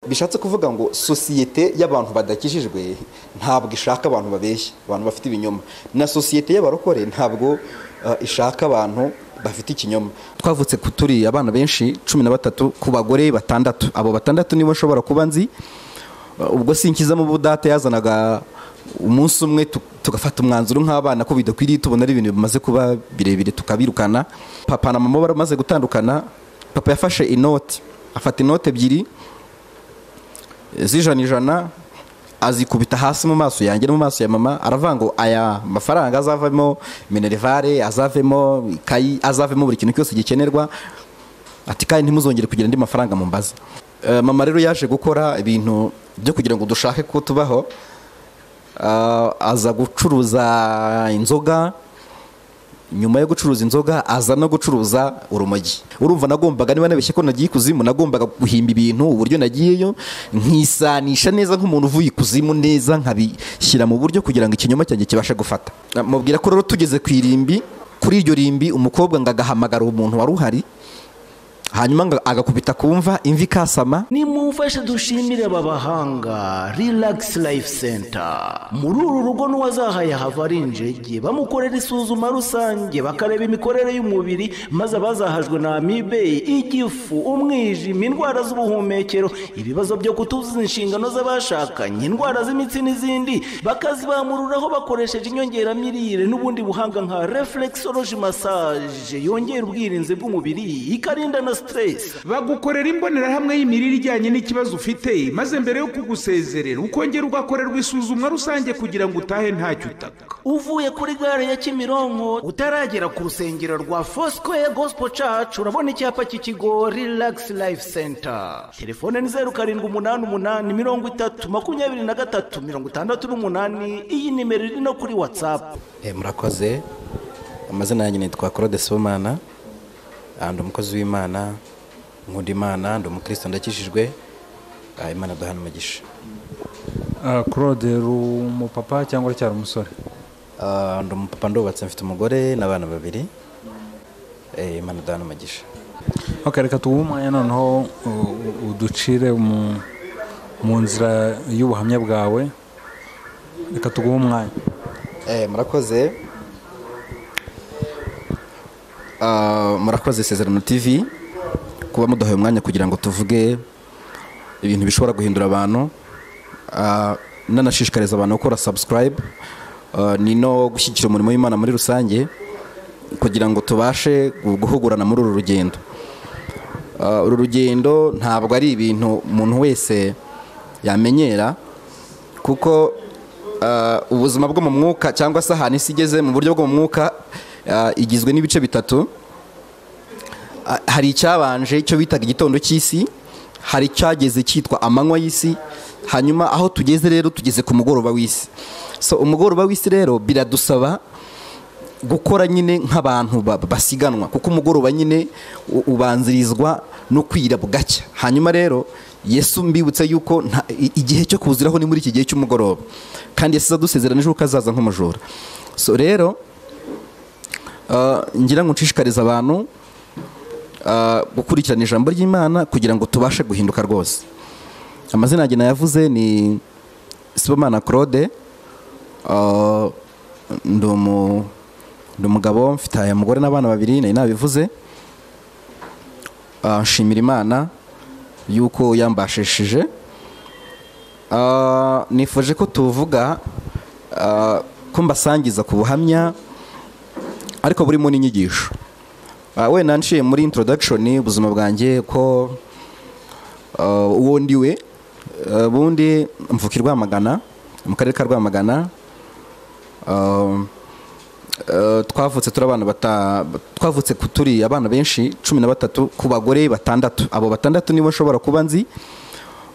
bishatse kuvuga ngo sosiyete y'abantu badakijijwe ntabwo ishaka abantu babeshya abantu bafite ibinyoma na sosiyete y'abarokore ntabwo ishaka abantu bafite ikinyoma twavutse turi abana benshi cumi na batatu ku bagore batandatu abo batandatu nibo nshobora kuba nzi ubwo sinkizamo budate yazanaga umunsi umwe tugafata umwanzuro nk'abana ko bidakwiriye tubona ari ibintu bimaze kuba birebire tukabirukana papa na mama baramaze gutandukana papa yafashe inoti afata inoti ebyiri z'ijana ijana azikubita hasi mu maso yanjye no mu maso ya mama aravuga ngo aya mafaranga azavemo minerivare azavemo ikayi azavemo buri kintu cyose gikenerwa ati kandi ntimuzongere kugira andi mafaranga mu mbaza mama rero yaje gukora ibintu byo kugira ngo dushake ko tubaho aza gucuruza inzoga nyuma yo gucuruza inzoga aza no gucuruza urumogi urumva nagombaga niba nabeshye ko nagiye ikuzimu nagombaga guhimba ibintu uburyo nagiyeyo nkisanisha neza nk'umuntu uvuye ikuzimu neza nkabishyira mu buryo kugira ngo ikinyoma cyanjye kibashe gufata mubwira ko rero tugeze ku irimbi kuri iryo rimbi umukobwa ngo agahamagara umuntu wari uhari hanyuma agakubita kumva imvi kasama nimumfashe dushimire aba bahanga rilagisi layifu senta muri uru rugo n'uwazahaye hava ari injege bamukorera isuzuma rusange bakareba imikorere y'umubiri maze abazahajwe na amibe igifu umwijima indwara z'ubuhumekero ibibazo byo kutuzuza inshingano z'abashakanye indwara z'imitsi n'izindi bakazibamururaho bakoresheje inyongeramirire n'ubundi buhanga nka reflexology massage yongera ubwirinzi bw'umubiri ikarinda na bagukorera imbonerahamwe y'imirire ijyanye n'ikibazo ufite maze mbere yo kugusezerera ukongera ugakorerwa isuzumwa rusange kugira ngo utahe ntacyo utaka uvuye kuri gare ya kimironko utaragera ku rusengero rwa fosikoye gosipo cacu urabona icyapa cy'ikigo rilagisi layifu senta telefone ni zeru karindwi umunani umunani mirongo itatu makumyabiri na gatatu mirongo itandatu n'umunani iyi nimero iri no kuri watsapu murakoze amazina yanjye nitwa claude somana ndi umukozi w'imana nkunda imana ndi umukristo ndakishijwe imana duhana umugisha claude uri umupapa cyangwa cyari umusore ndi umupapa ndubatse mfite umugore n'abana babiri imana duhana umugisha reka tuguhe umwanya noneho uducire mu nzira y'ubuhamya bwawe reka tuguhe umwanya murakoze murakoze isezerano tv kuba muduhaye umwanya kugira ngo tuvuge ibintu bishobora guhindura abantu nanashishikariza abantu gukora subscribe ni no gushyigikira umurimo w'imana muri rusange kugira ngo tubashe guhugurana muri uru rugendo uru rugendo ntabwo ari ibintu umuntu wese yamenyera kuko ubuzima bwo mu mwuka cyangwa se ahantu isi igeze mu buryo bwo mu mwuka igizwe n'ibice bitatu hari icyabanje icyo bitaga igitondo cy'isi hari icyageze cyitwa amanywa y'isi hanyuma aho tugeze rero tugeze ku mugoroba w'isi so umugoroba w'isi rero biradusaba gukora nyine nk'abantu basiganwa kuko umugoroba nyine ubanzirizwa no kwira bugacya hanyuma rero yesu mbibutse yuko igihe cyo kuziraho ni muri iki gihe cy'umugoroba kandi yasize adusezeranije ko azaza nk'umujura so rero ngira ngo nshishikarize abantu gukurikirana ijambo ry'imana kugira ngo tubashe guhinduka rwose amazina yanjye nayavuze ni sibomana claude ndi umugabo mfite aya mugore n'abana babiri nari nabivuze nshimira imana y'uko yambashishije nifuje ko tuvuga ko mbasangiza ku buhamya ariko burimo n'inyigisho wenda nshiye muri introduction ubuzima bwanjye ko uwo ndiwe bundi mvuka i rwamagana mu karere ka rwamagana twavutse turi abana twavutse turi abana benshi cumi na batatu ku bagore batandatu abo batandatu nibo nshobora kuba nzi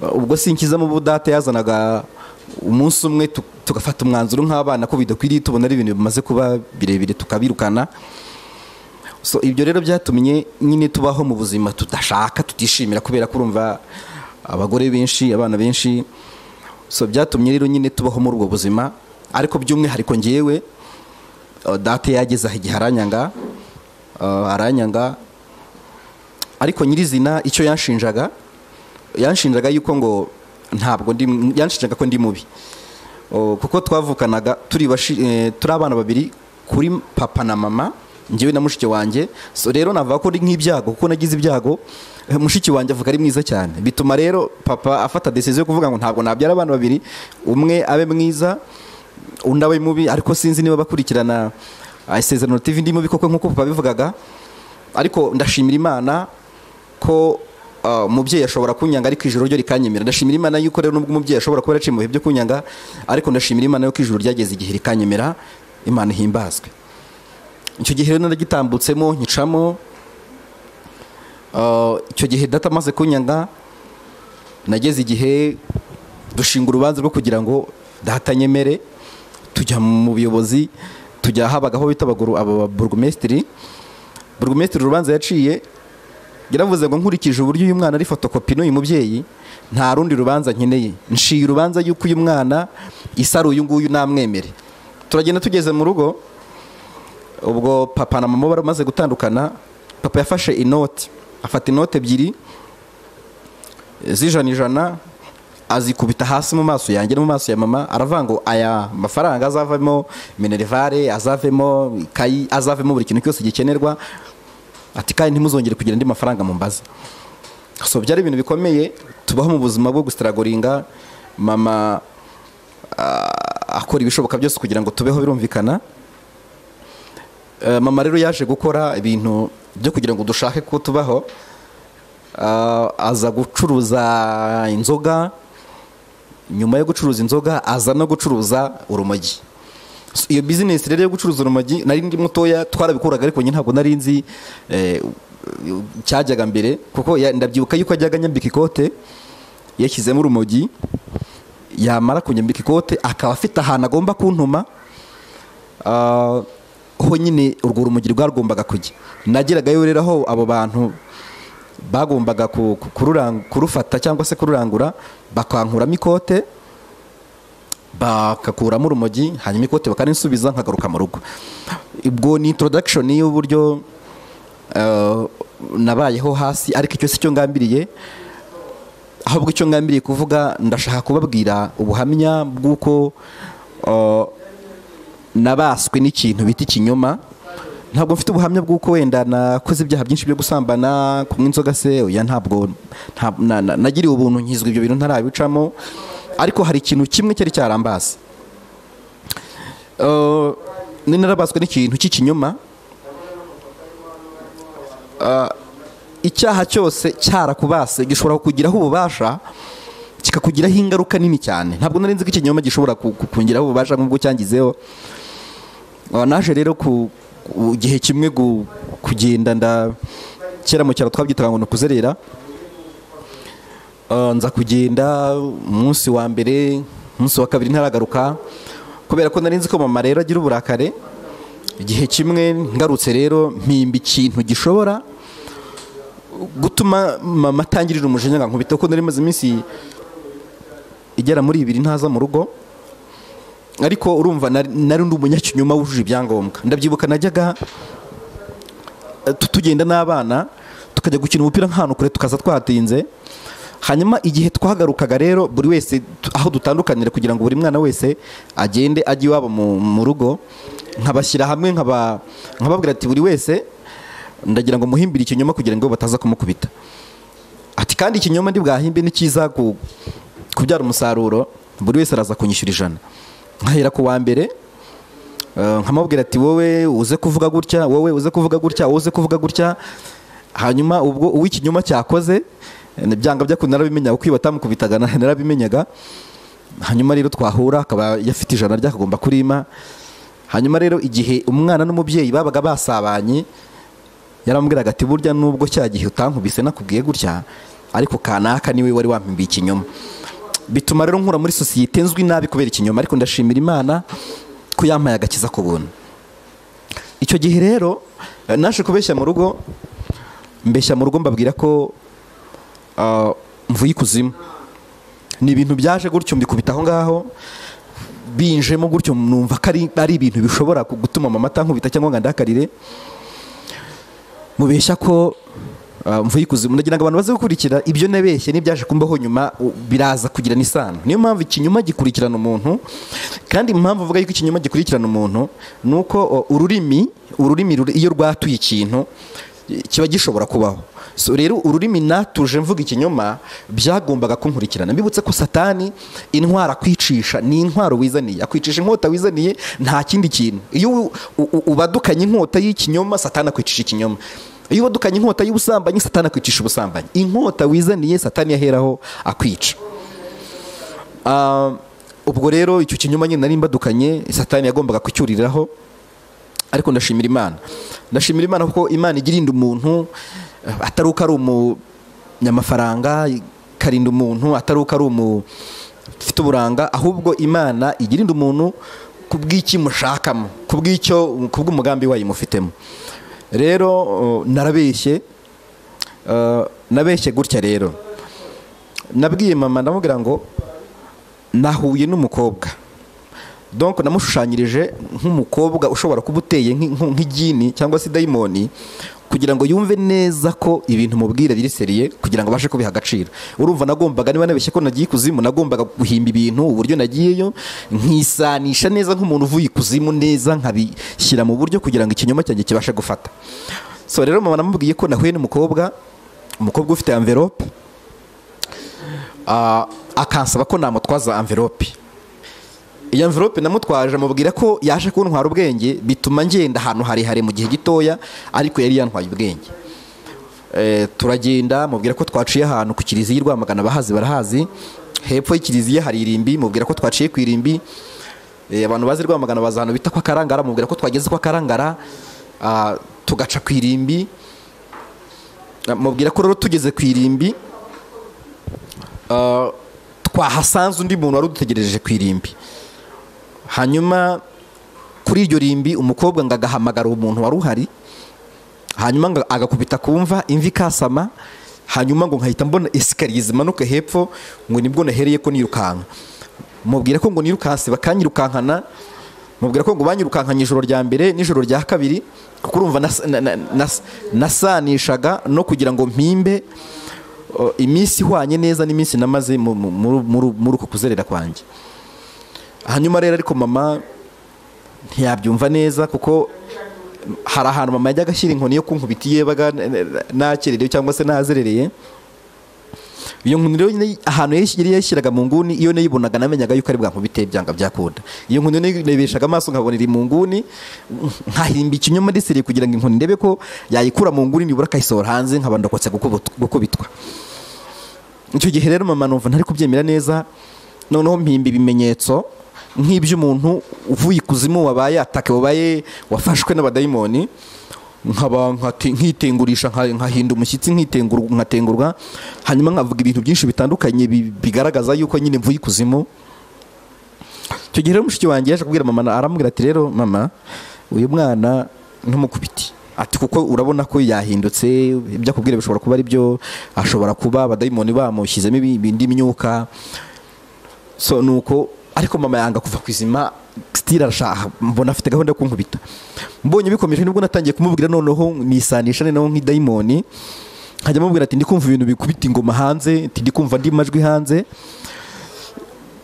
ubwo sinkizamo budate yazanaga umunsi umwe tugafata umwanzuro nk'abana ko bidakwiriye tubona ari ibintu bimaze kuba birebire tukabirukana so ibyo rero byatumye nyine tubaho mu buzima tudashaka tutishimira kubera ko urumva abagore benshi abana benshi so byatumye rero nyine tubaho muri ubwo buzima ariko by'umwihariko ngewe date yageze aho igihe aranyanga aranyanga ariko nyirizina icyo yanshinjaga yanshinjaga yuko ngo ntabwo ndi yanshinjaga ko ndi mubi O, kuko twavukanaga turi bashi- eh, turi abana babiri kuri papa na mama njyewe na mushiki wanjye so rero navuga ko ndi nk'ibyago kuko nagize ibyago eh, mushiki wanjye avuga ari mwiza cyane bituma rero papa afata decision yo kuvuga ngo ntabwo nabyara abana babiri umwe abe mwiza undi abe mubi ariko sinzi niba bakurikirana ah, isezerano TV ndi mubi koko nk'uko papa abivugaga ariko ndashimira imana ko ah, umubyeyi ashobora kunyanga ariko ijoro ryo rikanyemera ndashimira imana yuko rero nubwo umubyeyi ashobora kuba yaraciye mu bihe byo kunyanga ariko ndashimira imana yuko ijoro ryageze igihe rikanyemera imana ihimbazwe icyo gihe rero naragitambutsemo nkicamo ah, icyo gihe data amaze kunyanga nageze igihe dushinga urubanza rwo kugira ngo datanyemere tujya mu buyobozi tujya habagaho bita abaguru- aba burugumesitiri burugumesitiri urubanza yaciye yaravuze ngo nkurikije uburyo uyu mwana ari fotokopi n'uyu mubyeyi nta rundi rubanza nkeneye nshiye urubanza y'uko uyu mwana isara uyu nguyu namwemere turagenda tugeze mu rugo ubwo papa na mama baramaze gutandukana papa yafashe inoti afata inoti ebyiri z'ijana ijana azikubita hasi mu maso yanjye no mu maso ya mama aravuga ngo aya mafaranga azavemo minerivare azavemo ikayi azavemo buri kintu cyose gikenerwa ati kandi ntimuzongere kugira andi mafaranga mumbaza so byari ibintu bikomeye tubaho mu buzima bwo gusitaragoringa mama ah, akora ibishoboka byose kugira ngo tubeho birumvikana Eh, mama rero yaje gukora ibintu byo kugira ngo dushake ko tubaho Ah, aza gucuruza inzoga nyuma yo gucuruza inzoga aza no gucuruza urumogi So, iyo bizinesi rero yo gucuruza urumogi nari ndi mutoya twarabikuraga ariko njye ntabwo nari nzi eh, cyajyaga mbere kuko ya- ndabyibuka yuko ajyaga anyambika ikote yashyizemo urumogi yamara kunyambika ikote akaba afite ahantu agomba kuntuma Ah, ho nyine urwo rumogi rwagombaga kujya nageragayo rero aho abo bantu bagombaga ku- ku- kururang- kurufata cyangwa se kururangura bakankuramo ikote bakakuramo urumogi hanyuma ikote bakarinsubiza nkagaruka mu rugo ubwo ni introduction y'uburyo eh, nabayeho hasi ariko icyo si cyo ngambiriye ahubwo icyo ngambiriye kuvuga ndashaka kubabwira ubuhamya bw'uko eh, nabaswe n'ikintu bita ikinyoma ntabwo mfite ubuhamya bw'uko wenda nakoze ibyaha byinshi byo gusambana kunywa inzoga se oya ntabwo nta- na- na- nagiriye ubuntu nkizwa ibyo bintu ntarabicamo ariko hari ikintu kimwe cyari cyarambaza Eh, ni narabaswe n'ikintu cy'ikinyoma Eh, icyaha cyose cyarakubase gishobora kukugiraho ububasha kikakugiraho ingaruka nini cyane ntabwo nari nzi ko ikinyoma gishobora ku- ku- kungiraho ububasha nk'ubwo cyangizeho Uh, naje rero ku ku gihe kimwe gu- kugenda nda kera mu cyaro twabyitaga ngo ni ukuzerera Uh, nza kugenda umunsi wa mbere umunsi wa kabiri ntaragaruka kubera ko nari nzi ko mama rero agira uburakare igihe kimwe ngarutse rero mpimba ikintu gishobora gutuma mama atangirira umujinya ngankubita kuko nari maze iminsi igera muri ibiri ntaza mu rugo ariko urumva nari nari ndi umunyakinyoma wujuje ibyangombwa ndabyibuka najyaga eh, tu- tugenda n'abana tukajya gukina umupira nk'ahantu kure tukaza twahatinze hanyuma igihe twahagarukaga rero buri wese tu- aho dutandukanira kugira ngo buri mwana wese agende ajye iwabo mu mu rugo nkabashyira hamwe nkaba- nkababwira ati buri wese ndagira ngo muhimbire ikinyoma kugira ngo bataza kumukubita ati kandi ikinyoma bwahimbe ni cyiza ku- kubyara umusaruro buri wese araza kunyishyura ijana nkahera ku wa mbere eh, nkamubwira ati wowe uze kuvuga gutya wowe uze kuvuga gutya wowe uze kuvuga gutya hanyuma ubwo uwo ikinyoma cyakoze eh, byanga byakunda narabimenya uko iyo batamukubitaga na- narabimenyaga hanyuma rero twahura akaba yafite ijana ryakagomba kurima hanyuma rero igihe umwana n'umubyeyi babaga basabanye yarambwiraga ati burya nubwo cya gihe utankubise nakubwiye gutya ariko kanaka niwe wari wampimbiye ikinyoma bituma rero nkura muri sosiyete nzwi nabi kubera ikinyoma ariko ndashimira imana ko yampaye agakiza ku buntu icyo gihe rero eh, naje kubeshya mu rugo mbeshya mu rugo mbabwira ko ah, mvuye ikuzimu ni ibintu byaje gutyo mbikubita aho ngaho binjemo gutyo numva ko ari ari ibintu bishobora gutuma mama atankubita cyangwa ngo andakarire mubeshya ko mvuye ikuzimu ndagira ngo abantu baze gukurikira ibyo nabeshye n'ibyaje kumbaho nyuma u- biraza kugirana isano niyo mpamvu ikinyoma gikurikirana umuntu kandi impamvu uvuga yuko ikinyoma gikurikirana umuntu ni uko o, ururimi ururimi ruri- iyo rwatuye ikintu i- kiba gishobora kubaho So, rero ururimi natuje mvuga ikinyoma byagombaga kunkurikirana mbibutse ko satani intwara akwicisha ni intwaro wizaniye akwicisha inkota wizaniye nta kindi kintu iyo u- u- ubadukanye inkota y'ikinyoma satani akwicisha ikinyoma iyo ubadukanye inkota y'ubusambanyi satani akwicisha ubusambanyi inkota wizaniye satani yaheraho akwica Ah, ubwo rero icyo kinyoma nyine nari mbadukanye satani yagombaga kucyuriraho ariko ndashimira imana ndashimira imana kuko imana igirinda umuntu eh, atari uko ari umunyamafaranga ikarinda umuntu atari uko ari umu ufite uburanga ahubwo imana igirinda umuntu ku bw'icyo imushakamo ku bw'icyo ku bw'umugambi wayo imufitemo rero eh, narabeshye eh, nabeshye gutya rero nabwiye mama ndamubwira ngo nahuye n'umukobwa donc namushushanyirije nk'umukobwa ushobora kuba uteye nk'i- nk'u- nk'igini cyangwa se dayimoni kugira ngo yumve neza ko ibintu mubwira biri seriye kugira ngo abashe kubiha agaciro urumva nagombaga niba nabeshye ko nagiye ikuzimu nagombaga guhimba ibintu uburyo nagiyeyo nkisanisha neza nk'umuntu uvuye ikuzimu neza nkabishyira mu buryo kugira ngo ikinyoma cyanjye kibashe gufata so rero mama namubwiye ko nahuye n'umukobwa umukobwa ufite envelope ah, akansaba ko namutwaza envelope iyo mvirope namutwaje amubwira ko yaje kuntwara ubwenge bituma ngenda ahantu harehare mu gihe gitoya ariko yari yantwaye ubwenge Eh, turagenda mubwira ko twaciye ahantu ku kiliziya i rwamagana abahazi barahazi hepfo y'ikiliziya hari irimbi mubwira ko twaciye ku irimbi Eh, abantu bazi rwamagana bazi ahantu bita kwa karangara mubwira ko twageze kwa karangara ah, tugaca ku irimbi Ah, mubwira ko rero tugeze ku irimbi ah, twahasanze undi muntu wari udutegereje ku irimbi hanyuma kuri iryo rimbi umukobwa ngo agahamagara uwo muntu wari uhari hanyuma ngo agakubita kumva imvi ikasama hanyuma ngo nkahita mbona esikariye zimanuka hepfo ngo nibwo nahereye ko nirukanka mubwira ko ngo nirukanse bakanyirukankana mubwira ko ngo banyirukankanye ijoro rya mbere n'ijoro rya kabiri kuko urumva nas- na- na- nas- nasanishaga no kugira ngo mpimbe o, iminsi ihwanye neza n'iminsi namaze mu- mu- muri- muri muri uko kuzerera kwanjye hanyuma rero ariko mama ntiyabyumva neza kuko hari ahantu mama yajyaga ashyira inkoni yo kunkubita iyo yabaga n- n- nakererewe cyangwa se nazerereye iyo nkoni rero nyine ahantu yari yashyiraga mu nguni iyo nayibonaga namenyaga yuko ari bwankubite byanga byakunda iyo nkoni rero nayibirishaga amaso nkabona iri mu nguni nkahimba ikinyoma ndeseriye kugira ngo inkoni ndebe ko yayikura mu nguni nibura akayisohora hanze nkaba ndokotse gukubut- gukubitwa icyo gihe rero mama numva ntari kubyemera neza noneho mpimba ibimenyetso nk'iby'umuntu uvuye ikuzimu wabaye atake wabaye wafashwe n'abadayimoni nkaba nkate- nkitengurisha nka- nkahinda umushyitsi nkitengur- nkatengurwa hanyuma nkavuga ibintu byinshi bitandukanye bi- bigaragaza yuko nyine mvuye ikuzimu icyo gihe rero mushiki wanjye yaje kubwira mama na- aramubwira ati rero mama uyu mwana ntumukubite ati kuko urabona ko yahindutse ibyo akubwira bishobora kuba ari byo ashobora kuba abadayimoni bamushyizemo ibi- indi myuka so nuko ariko mama yanga kuva ku izima sitiri arashaka mbona afite gahunda yo kunkubita mbonye bikomeje nibwo natangiye kumubwira noneho nisanisha noneho nk'idayimoni nkajya mubwira ati ndi kumva ibintu bikubita ingoma hanze ati ndi kumva andi majwi hanze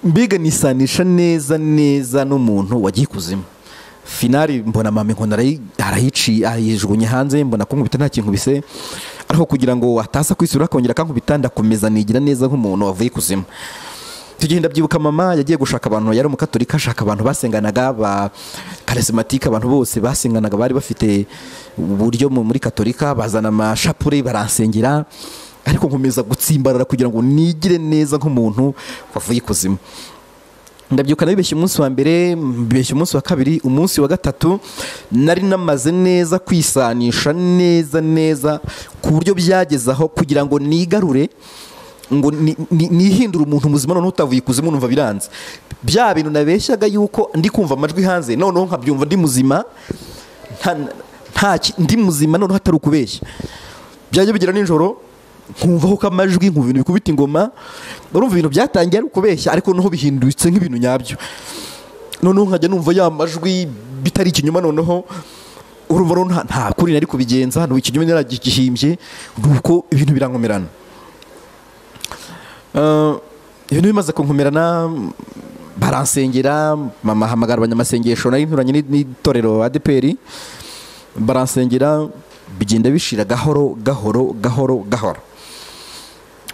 mbega nisanisha neza neza n'umuntu wagiye ikuzimu finari mbona mama inkoni arayi- arayiciye ayijugunye hanze mbona kunkubita nta kintu bise ariko kugira ngo atasa kwisura akongera akankubita ndakomeza nigira neza nk'umuntu wavuye ikuzimu tugenda byibuka mama yagiye gushaka abantu yari umukatorika ashaka abantu basenganaga ba karisimatike abantu bose basenganaga bari bafite uburyo mu- muri katorika bazana amashapure baransengera ariko nkomeza gutsimbarara kugira ngo nigire neza nk'umuntu wavuye ikuzimu ndabyuka nabibeshye umunsi wa mbere mbibeshya umunsi wa kabiri umunsi wa gatatu nari namaze neza kwisanisha neza neza ku buryo byageze aho kugira ngo nigarure ngo ni- ni- nihindure umuntu muzima noneho utavuye ikuzimu numva biranze bya bintu nabeshyaga yuko ndi kumva amajwi hanze noneho nkabyumva ndi muzima nta- nta ki- ndi muzima noneho hatari ukubeshya byajya bigera nijoro nkumvaho ko amajwi nkumva ibintu bikubita ingoma urumva ibintu byatangiye ari ukubeshya ariko noneho bihindutse nk'ibintu nyabyo noneho nkajya numva ya majwi bitari ikinyoma noneho urumva rero nta- nta kuri nari kubigenza ni ikinyoma naragihimbye ni uko ibintu birankomerana Eh, ibintu bimaze kunkomerana mm, baransengera mama ahamagara abanyamasengesho nari nturanye n'i- n'itorero adeperi baransengera bigenda bishira gahoro gahoro gahoro gahoro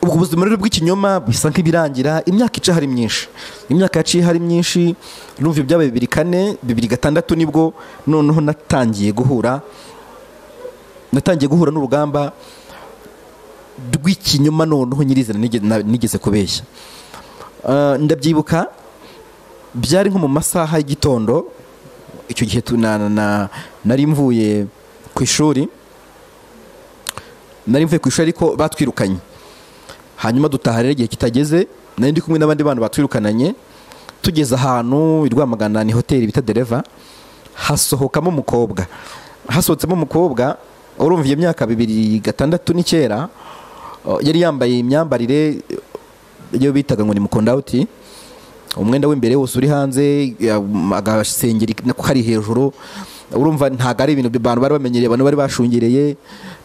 ubwo buzima rero bw'ikinyoma bisa nk'ibirangira imyaka ica hari myinshi imyaka yaciye hari myinshi numva ibyabaye bibiri kane bibiri gatandatu nibwo noneho natangiye guhura natangiye guhura n'urugamba rw'ikinyoma noneho nyirizina nige- na- nigeze kubeshya Eh, ndabyibuka byari nko mu masaha y'igitondo icyo gihe tu- na- na- na- nari mvuye ku ishuri nari mvuye ku ishuri ariko batwirukanye hanyuma dutaha rero igihe kitageze nari ndi kumwe n'abandi bantu batwirukananye tugeze ahantu i rwamagana ni hoteli bita dereva hasohokamo umukobwa hasohotsemo umukobwa urumva iyo myaka bibiri gatandatu n'icyenda eh, yari yambaye imyambarire eh, iyo bitaga ngo ni mukondawuti umwenda w'imbere wose uri hanze ya- agasengeri nako kari hejuru urumva ntabwo ari ibintu abantu bari bamenyereye abantu bari bashungereye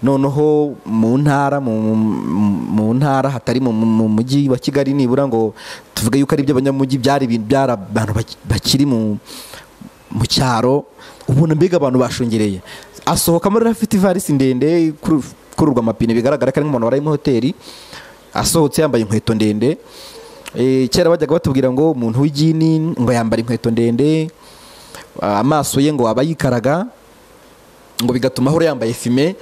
noneho mu ntara mu, mu- mu ntara hatari mu, mu- mu mujyi wa kigali nibura ngo tuvuge yuko ari iby'abanyamujyi byari ibintu byari abantu baki- bakiri mu mu cyaro ubona mbega abantu bashungereye asohokamo rero afite ivarisi ndende kuru- kururwa amapine bigaragara ko ari nk'umuntu wari muri hoteli asohotse yambaye inkweto ndende Eh, kera bajyaga batubwira ngo umuntu w'igini ngo yambara inkweto ndende ah, amaso ye ngo aba yikaraga ngo bigatuma ahora yambaye fime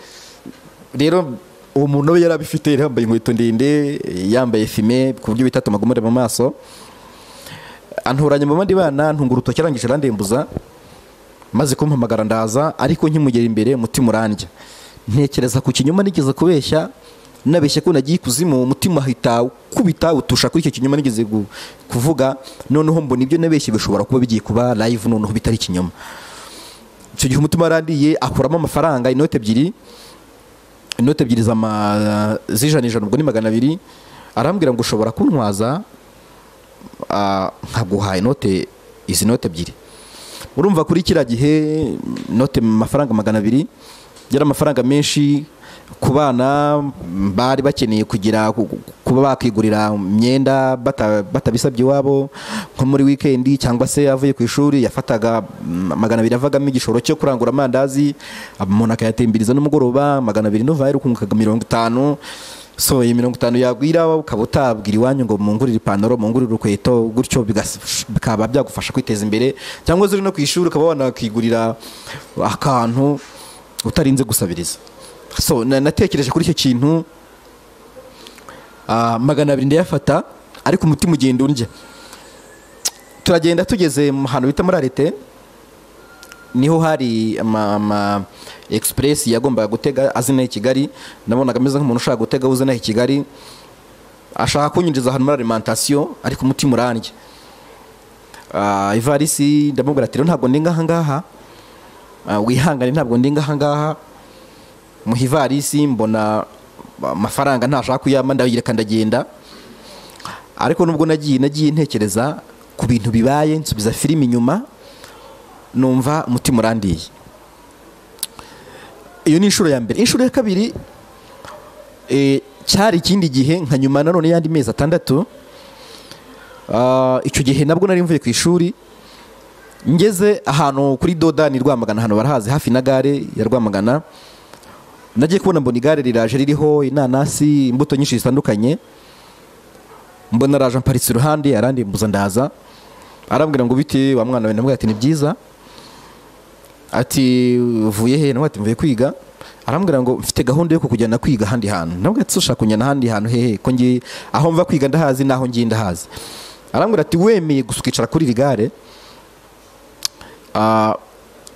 rero uwo muntu we yari abifite yari yambaye inkweto ndende eh, yambaye fime ku buryo bitatuma agomere mu maso anturanya mu bandi bana ntunga urutoki arangije arandembuza maze kumpamagara ndaza ariko nkimugera imbere umutima urandya ntekereza ku kinyoma nigeze kubeshya nabeshya ko nagiye ikuzimu umutima ahita ukubita utusha kuri icyo kinyoma nigeze gu- kuvuga noneho mbona ibyo nabeshye bishobora kuba bigiye kuba live noneho bitari ikinyoma icyo gihe umutima warandiye akuramo amafaranga inoti ebyiri inoti ebyiri z'ama- z'ijana ijana ubwo ni magana abiri arambwira ngo ushobora kuntwaza ah, nkaguha inote izi note ebyiri urumva kuri kiriya gihe inote mu mafaranga magana abiri yari amafaranga menshi ku bana mm, bari bakeneye kugira ku- ku- kuba bakigurira imyenda bata- batabisabye iwabo nko muri wikendi cyangwa se avuye ku ishuri yafataga mm, magana abiri avagamo igishoro cyo kurangura amandazi umuntu akayatembiriza n'umugoroba magana abiri n'uvaye ukungukaga mirongo itanu so iyi mirongo itanu yagwira ukaba utabwira iwanyu ngo mungurire ipantaro mungurire urukweto gutyo bigas- bikaba byagufasha kwiteza imbere cyangwa se uri no ku ishuri ukaba wanakigurira akantu utarinze gusabiriza so na- natekereje kuri icyo kintu ah, magana abiri ndayafata ariko umutima ugenda undya turagenda tugeze mu hantu bita muri arete niho hari ama, ama express yagombaga gutega azina i Kigali nabonaga ameze nk'umuntu ushaka gutega uzina i Kigali ashaka kunyinjiza ahantu muri alimentation ariko umutima urandya Ah, ivarisi ndamubwira ati "Rero ntabwo ndi ngaha ngaha Ah, wihangane ntabwo ndi ngaha ngaha mu ivarisi mbona amafaranga ntashaka kuyama ndayireka ndagenda ariko nubwo nagiye nagiye ntekereza ku bintu bibaye nsubiza filime inyuma numva umutima urandiye iyo ni inshuro ya mbere inshuro ya kabiri eh, cyari ikindi gihe nka nyuma nanone y'andi mezi atandatu Ah, icyo gihe nabwo nari mvuye ku ishuri ngeze ahantu kuri dodani rwamagana ahantu barahazi hafi na gare ya rwamagana nagiye kubona mbona igare riraje ririho inanasi imbuto nyinshi zitandukanye mbona araje amparitse iruhande arandimbuza ndaza arambwira ngo bite wa mwana we ndamubwira ati ni byiza ati uvuye he nawe ati mvuye kwiga arambwira ngo mfite gahunda yo kukujyana kwiga ahandi hantu nabwo ati ushaka kunjyana ahandi hantu hehe ko ngiye aho mva kwiga ndahazi n'aho ngiye ndahazi arambwira ati wemeye gusa ukicara kuri iri gare ah,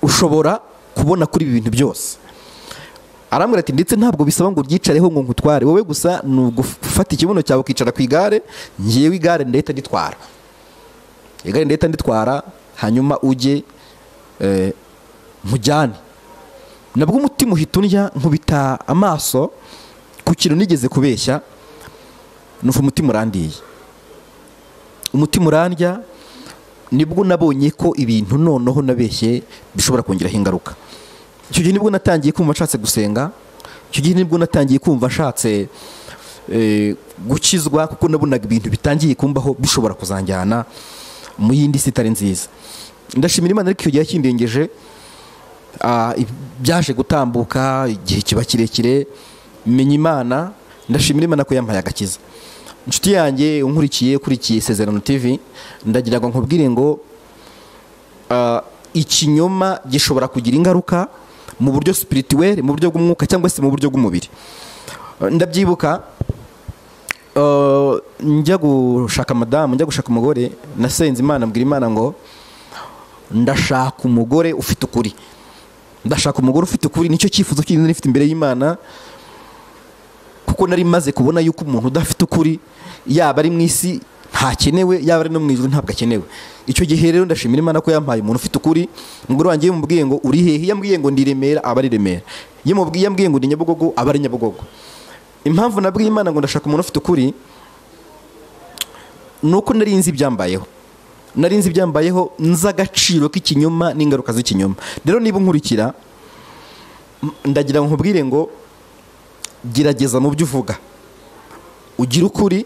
ushobora kubona kuri ibi bintu byose arambwira ati ndetse ntabwo bisaba ngo uryicareho ngo nkutware wowe gusa ni ugufata ikibuno cyawe ukicara ku igare ngewe igare ndahita nditwara igare ndahita nditwara hanyuma ujye eh, nkujyane nabwo umutima uhita undya nkubita amaso ku kintu nigeze kubeshya numva umutima urandiye umutima urandya nibwo nabonye ko ibintu noneho nabeshye bishobora kongeraho ingaruka icyo gihe nibwo natangiye kumva nshatse gusenga icyo gihe nibwo natangiye kumva nshatse eh, gukizwa kuko nabonaga ibintu bitangiye kumbaho bishobora kuzanjyana mu yindi si itari nziza ndashimira imana ariko icyo gihe kindengeje ah, i- byaje gutambuka igihe kiba kirekire menya imana ndashimira imana ko yampaye agakiza inshuti yanjye unkurikiye ukurikiye isezerano tv ndagira ngo nkubwire ngo ah, ikinyoma gishobora kugira ingaruka mu buryo spirituel mu buryo bw'umwuka cyangwa se mu buryo bw'umubiri Eh, ndabyibuka eh, njya gushaka madamu njya gushaka umugore nasenze imana mbwira imana ngo ndashaka umugore ufite ukuri ndashaka umugore ufite ukuri nicyo cyifuzo cy'inzira ifite imbere y'imana kuko nari maze kubona yuko umuntu udafite ukuri yaba ari mu isi ntakenewe yaba ari no mu ijuru ntabwo akenewe icyo gihe rero ndashimira imana ko yampaye umuntu ufite ukuri umugore wanjye yamubwiye ngo uri hehe yambwiye ngo ndi i remera aba ari i remera yamubwiye yambwiye ngo ndi nyabugogo aba ari nyabugogo impamvu nabwiye imana ngo ndashaka umuntu ufite ukuri ni uko nari nzi ibyambayeho nari nzi ibyambayeho nzi agaciro k'ikinyoma n'ingaruka z'ikinyoma rero niba unkurikira m- ndagira ngo nkubwire ngo gerageza mu byo uvuga ugira ukuri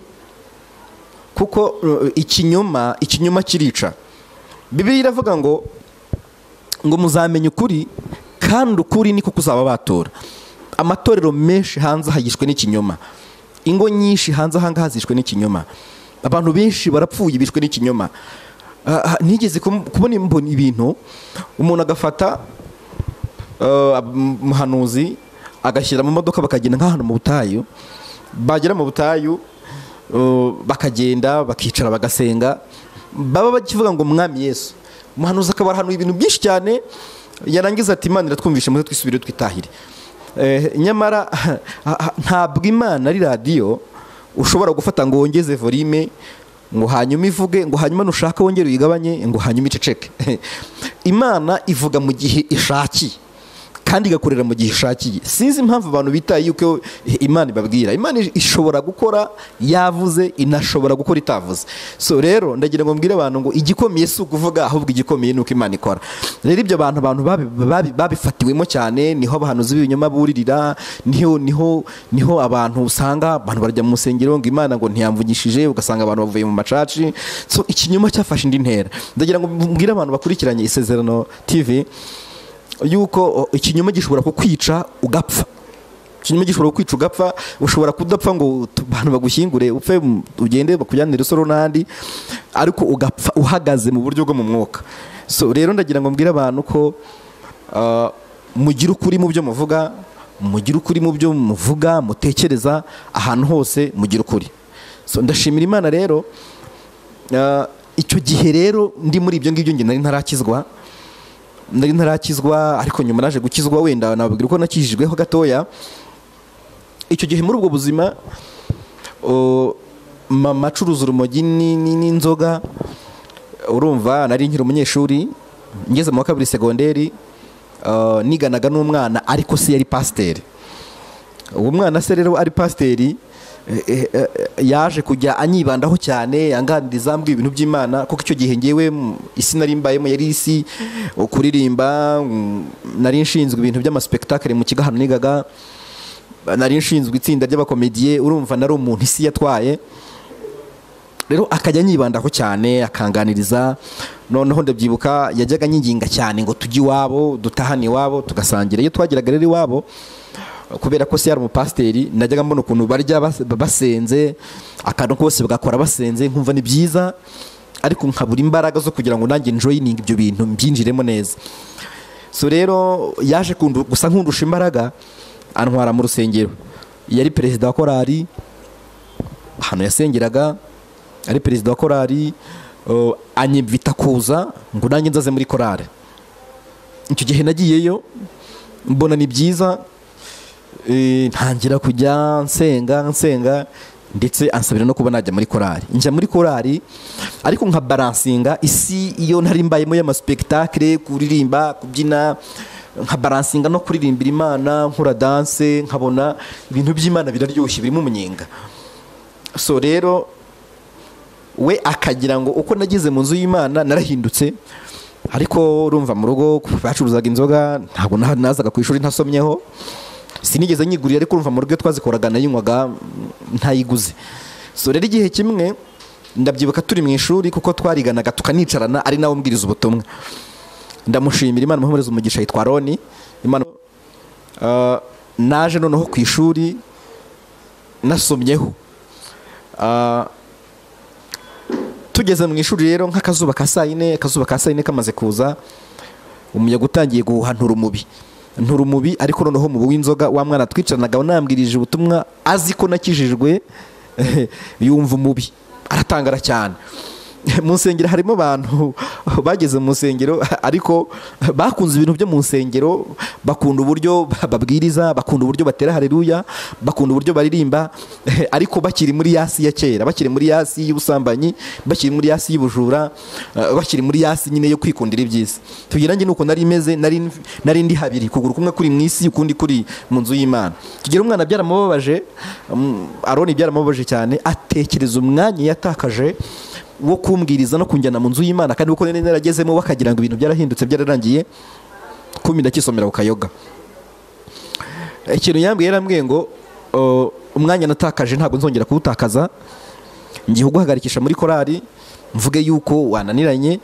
kuko uh, ikinyoma ikinyoma kirica bibiliya iravuga ngo ngo muzamenye ukuri kandi ukuri niko kuzaba batora amatorero menshi hanze hagishwe n'ikinyoma ingo nyinshi hanze ahangaha zishwe n'ikinyoma abantu benshi barapfuye bishwe n'ikinyoma Ah, ah, nigeze kum- kubona imboni- ibintu umuntu agafata eh, umuhanuzi agashyira mu modoka bakagenda nk'ahantu mu butayu bagera mu butayu eh, bakagenda bakicara bagasenga baba bakivuga ngo mwami yesu umuhanuzi akaba ahantu ibintu byinshi cyane yarangiza ati imana iratwumvishe muze twisubire twitahire Eh, nyamara ntabwo imana ari radiyo ushobora gufata ngo wongeze volume ngo hanyuma ivuge ngo hanyuma nushaka wongere uyigabanye ngo hanyuma iceceke imana ivuga mu gihe ishakiye kandi igakorera mu gihe ishakiye sinzi impamvu abantu bitaye yuko imana ibabwira imana ishobora gukora yavuze inashobora gukora itavuze so rero ndagira ngo mbwire abantu ngo igikomeye si ukuvuga ahubwo igikomeye ni uko imana ikora rero ibyo bantu abantu babi- babi- babifatiwemo cyane niho abahanuzi b'ibinyoma buririra niho niho niho abantu usanga abantu barajya mu rusengero ngo imana ngo ntiyamvugishije ugasanga abantu bavuye mu macaci so ikinyoma cyafashe indi ntera ndagira ngo mbwire abantu bakurikiranye isezerano tv yuko o, ikinyoma gishobora kukwica ugapfa ikinyoma gishobora kukwica ugapfa ushobora kudapfa ngo tu- abantu bagushyingure upfe mu- ugende bakujyanire rusoro n'ahandi ariko ugapfa uhagaze mu buryo bwo mu mwuka so rero ndagira ngo mbwire abantu ko ah, mugire ukuri mu byo muvuga mugire ukuri mu byo muvuga mutekereza ahantu hose mugire ukuri so ndashimira imana rero ah, icyo gihe rero ndi muri ibyo ngibyo njye nari ntarakizwa nari ntarakizwa ariko nyuma naje gukizwa wenda nababwira ko nakijijweho gatoya icyo gihe muri ubwo buzima o, mama acuruza urumogi ni- ni- n'inzoga urumva nari nkiri umunyeshuri ngeze mu wa kabiri segonderi ah, niganaga n'umwana ariko se yari pasiteri uwo mwana se rero ari pasiteri eh, eh, eh, yaje kujya anyibandaho cyane anganiriza mbwira ibintu by'imana kuko icyo gihe ngewe mm, isi nari mbayemo yari isi uh, kuririmba mm, nari nshinzwe ibintu by'amasipekitakire mu kigo ahantu nigaga nari nshinzwe itsinda ry'abakomediye urumva nari umuntu isi yatwaye rero akajya anyibandaho cyane akanganiriza noneho ndabyibuka yajyaga anyinginga cyane ngo tujye iwabo dutahane iwabo tugasangira iyo twageraga rero iwabo kubera ko se yari umupasiteri najyaga mbona ukuntu barya bas- basenze akantu kose bagakora basenze nkumva ni byiza ariko nkabura imbaraga zo kugira ngo nanjye njoyininge ibyo bintu mbyinjiremo neza so rero yaje kundu- gusa nkundusha imbaraga antwara mu rusengero yari perezida wa korali ahantu yasengeraga ari perezida wa korali uh, anyibita kuza ngo nanjye nzaze muri korali icyo gihe nagiyeyo mbona ni byiza eh, ntangira kujya nsenga nsenga ndetse ansabira no kuba najya muri korali njya muri korali ariko nka baransinga isi iyo nari mbayemo y'amasipekitakire kuririmba kubyina nka baransinga no kuririmbira imana nkora danse nkabona ibintu by'imana biraryoshye birimo umunyenga so rero we akagira ngo uko nageze mu nzu y'imana narahindutse ariko urumva mu rugo bacuruzaga inzoga ntabwo na- nazaga ku ishuri ntasomyeho sinigeze nyigurira ariko urumva mu rugo iyo twazikoraga nayinywaga ntayiguze so rero igihe kimwe ndabyibuka turi mu ishuri kuko twariganaga tukanicarana ari nawe umbwiriza ubutumwa ndamushimira imana umuhereza umugisha yitwa roni imana Ah, naje noneho ku ishuri nasomyeho Ah, tugeze mu ishuri rero nk'akazuba ka saa yine akazuba ka saa yine kamaze kuza umuyaga utangiye guhuha nturumubi nturumubi ariko noneho mu w'inzoga wa mwana twicaranaga nambwirije ubutumwa azi ko nakijijwe yumva umubi aratangara cyane mu nsengero harimo abantu bageze mu nsengero ariko bakunze ibintu byo mu nsengero bakunda uburyo babwiriza bakunda uburyo batera hareruya bakunda uburyo baririmba ariko bakiri muri yasi ya kera bakiri muri yasi y'ubusambanyi bakiri muri yasi y'ubujura eh, bakiri muri yasi nyine yo kwikundira iby'isi tugira njye nuko nari meze nari nari ndi habiri kuguru kumwe kuri mu isi ukundi kuri mu nzu y'imana tugira umwana byaramubabaje mm, aroni byaramubabaje cyane atekereza umwanya yatakaje wo kumbwiriza no kunjyana mu nzu y'imana kandi uko nari naragezemo bakagira ngo ibintu byarahindutse byararangiye kumi ndakisomera ku kayoga ikintu yambwiye yarambwiye ngo "Oh, umwanya natakaje ntabwo nzongera kuwutakaza ngiye kuguhagarikisha muri korali mvuge yuko wananiranye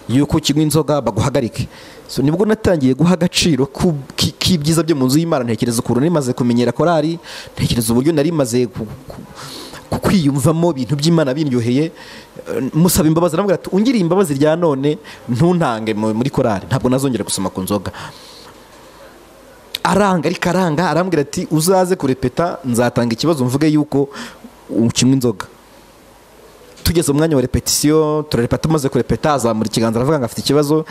yuko ukinywa inzoga baguhagarike so nibwo natangiye guha agaciro ku- ki- k'ibyiza byo mu nzu y'imana ntekereza ukuntu nari maze kumenyera korali ntekereza uburyo nari maze ku- ku- ku- kwiyumvamo ibintu by'imana biryoheye Eh, musaba imbabazi aramubwira ati ungiriye imbabazi rya none ntuntange mu- muri korali ntabwo nazongera gusoma ku nzoga aranga ariko aranga arambwira ati uzaze kurepeta nzatanga ikibazo mvuge yuko ukinywa inzoga tugeze mu mwanya wa repetisiyo turarepeta tumaze kurepeta azamura ikiganza aravuga ngo afite ikibazo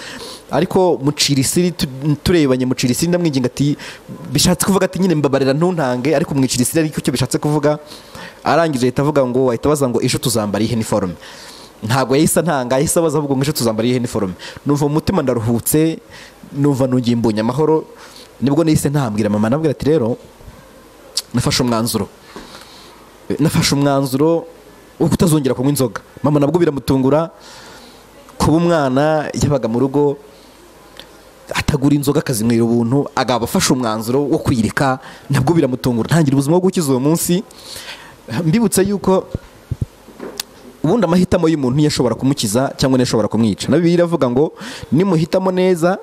ariko mucira isiri tu- turebanye mucira isiri ndamwinginga ati bishatse kuvuga ati nyine mbabarira ntuntange ariko mwicira isiri ariko icyo bishatse kuvuga arangije ahita avuga ngo ahita abaza ngo ejo tuzambara iyi heniforume ntabwo yahise antanga yahise abaza avuga ngo ejo tuzambara iyi heniforume numva mu mutima ndaruhutse numva nongeye mbonye amahoro nibwo nahise ntambwira mama anambwira ati rero nafashe umwanzuro nafashe umwanzuro wo kutazongera kunywa inzoga mama nabwo biramutungura kuba umwana yabaga mu rugo atagura inzoga akazinywera ubuntu agaba afashe umwanzuro wo kwireka nabwo biramutungura ntangira ubuzima bwo gukiza uwo munsi mbibutse yuko ubundi amahitamo y'umuntu niyo ashobora kumukiza cyangwa niyo ashobora kumwica na bibiliya iravuga ngo nimuhitamo neza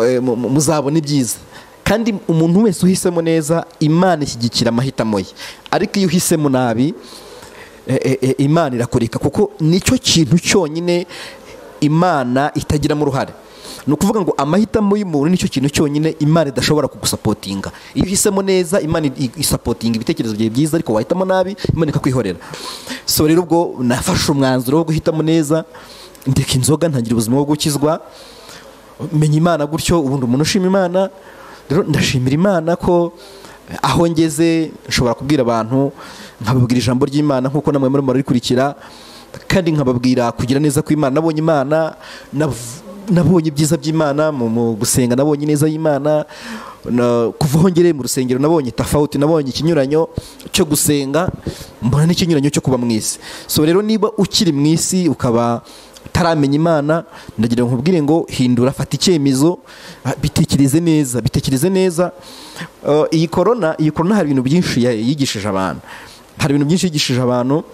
eh, mu- mu- muzabona ibyiza kandi umuntu wese uhisemo neza imana ishyigikira amahitamo ye ariko iyo uhisemo nabi eh, eh, eh, imana irakureka kuko nicyo kintu cyonyine imana itagiramo uruhare ni ukuvuga ngo amahitamo y'umuntu nicyo kintu cyonyine imana idashobora kugusapotinga iyo uhisemo neza imana i- isapotinga ibitekerezo byawe byiza ariko wahitamo nabi imana ikakwihorera so rero ubwo nafashe umwanzuro wo guhitamo neza ndeka inzoga ntangira ubuzima bwo gukizwa menya imana gutyo ubundi umuntu ushima imana rero ndashimira imana ko aho ngeze nshobora kubwira abantu nkababwira ijambo ry'imana nk'uko namwe murimo murarikurikira kandi nkababwira kugira neza kw'imana nabonye imana nav- nabonye ibyiza by'imana mu mu gusenga nabonye ineza y'imana na- kuva aho ngereye mu rusengero nabonye tafawuti nabonye ikinyuranyo cyo gusenga mbona n'ikinyuranyo cyo kuba mu isi so rero niba ukiri mu isi ukaba utaramenya imana ndagira ngo nkubwire ngo hindura fata icyemezo ah, bitekereze neza bitekereze neza Eh, iyi korona iyi korona hari ibintu byinshi ya- yigishije abantu hari ibintu byinshi yigishije abantu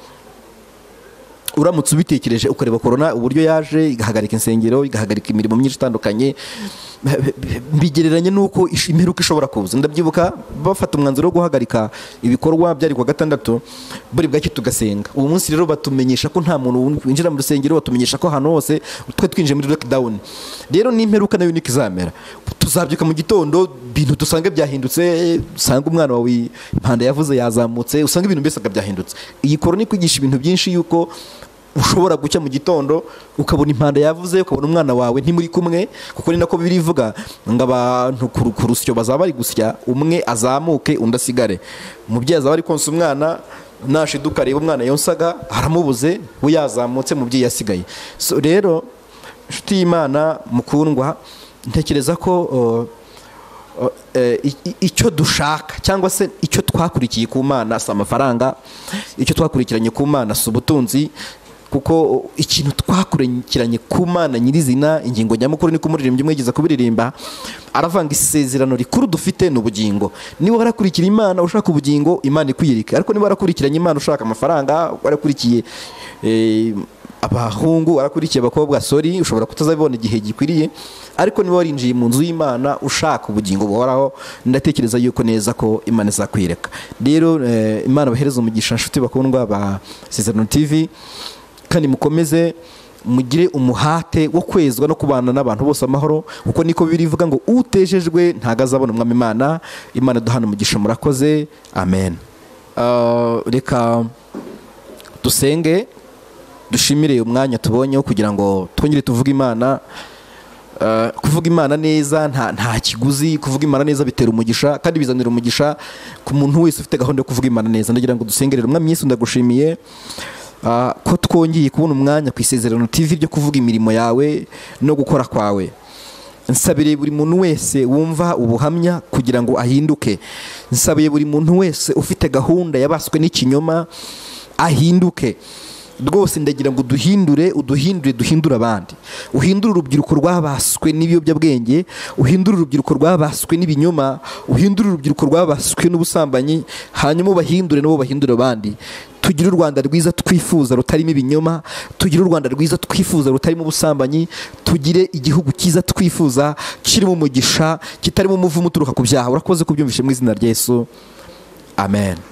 uramutse ubitekereje ukareba korona uburyo yaje igahagarika insengero igahagarika imirimo myinshi itandukanye bigereranye n'uko ish- imperuka ishobora kuza ndabyibuka bafata umwanzuro wo guhagarika ibikorwa byari kuwa gatandatu buri bwacyo tugasenga ubu munsi rero batumenyesha ko nta muntu winjira mu rusengero batumenyesha ko ahantu hose twe twinjiye muri lockdown rero n'imperuka nayo niko izamera tuzabyuka mu gitondo ibintu dusanga byahindutse usanga umwana wawe impanda yavuze yazamutse usanga ibintu mbese byahindutse iyi korona ikwigisha ibintu byinshi yuko ushobora gucya mu gitondo ukabona impanda yavuze ukabona umwana wawe ntimuri kumwe kuko ni nako bibiri ivuga ngo abantu ku ru- ku rusyo bazaba bari gusya umwe azamuke undi asigare umubyeyi azaba ari konsa umwana nashiduka areba umwana yonsaga aramubuze we yazamutse umubyeyi yasigaye so rero inshuti y'imana mukundwa ntekereza ko uh, eh, i- i- icyo dushaka cyangwa se icyo twakurikiye ku mana si amafaranga icyo twakurikiranye ku mana si ubutunzi kuko ikintu twakurikiranye ku mana nyirizina ingingo nyamukuru ni ko umuririmbyi umwe yigeze kubiririmba aravanga isezerano rikuru dufite ni ubugingo niba warakurikira imana ushaka ubugingo imana ikwiyereka ariko niba warakurikiranye imana ushaka amafaranga warakurikiye eh, abahungu warakurikiye abakobwa sori ushobora kutazabibona igihe gikwiriye ariko niba warinjiye mu nzu y'imana ushaka ubugingo buhoraho ndatekereza yuko neza ko imana izakwireka rero eh, imana bahereza umugisha nshuti bakundwa ba sezerano tv kandi mukomeze mugire umuhate wo kwezwa no kubana n'abantu bose amahoro kuko niko birivuga ngo utejejwe ntago azabona umwami imana imana duhana umugisha murakoze amen Ah, reka dusenge dushimire uyu mwanya tubonyeho kugira ngo twongere tuvuge imana Eh, kuvuga imana neza nta nta kiguzi kuvuga imana neza bitera umugisha kandi bizanira umugisha ku muntu wese ufite gahunda yo kuvuga imana neza ndagira ngo dusengerere umwami yesu ndagushimiye ah, ko twongeye kubona umwanya ku isezerano tv ryo kuvuga imirimo yawe no gukora kwawe nsabiye buri muntu wese wumva ubuhamya kugira ngo ahinduke nsabiye buri muntu wese ufite gahunda yabaswe n'ikinyoma ahinduke rwose ndagira ngo duhindure uduhindure duhindure abandi uhindure urubyiruko rwabaswe n'ibiyobyabwenge uhindure urubyiruko rwabaswe n'ibinyoma uhindure urubyiruko rwabaswe n'ubusambanyi hanyuma ubahindure nabo bahindure abandi tugire u rwanda rwiza twifuza rutarimo ibinyoma tugire u rwanda rwiza twifuza rutarimo ubusambanyi tugire igihugu cyiza twifuza kirimo umugisha kitarimo umuvumo uturuka ku byaha urakoze kubyumvishe mu izina rya yesu amen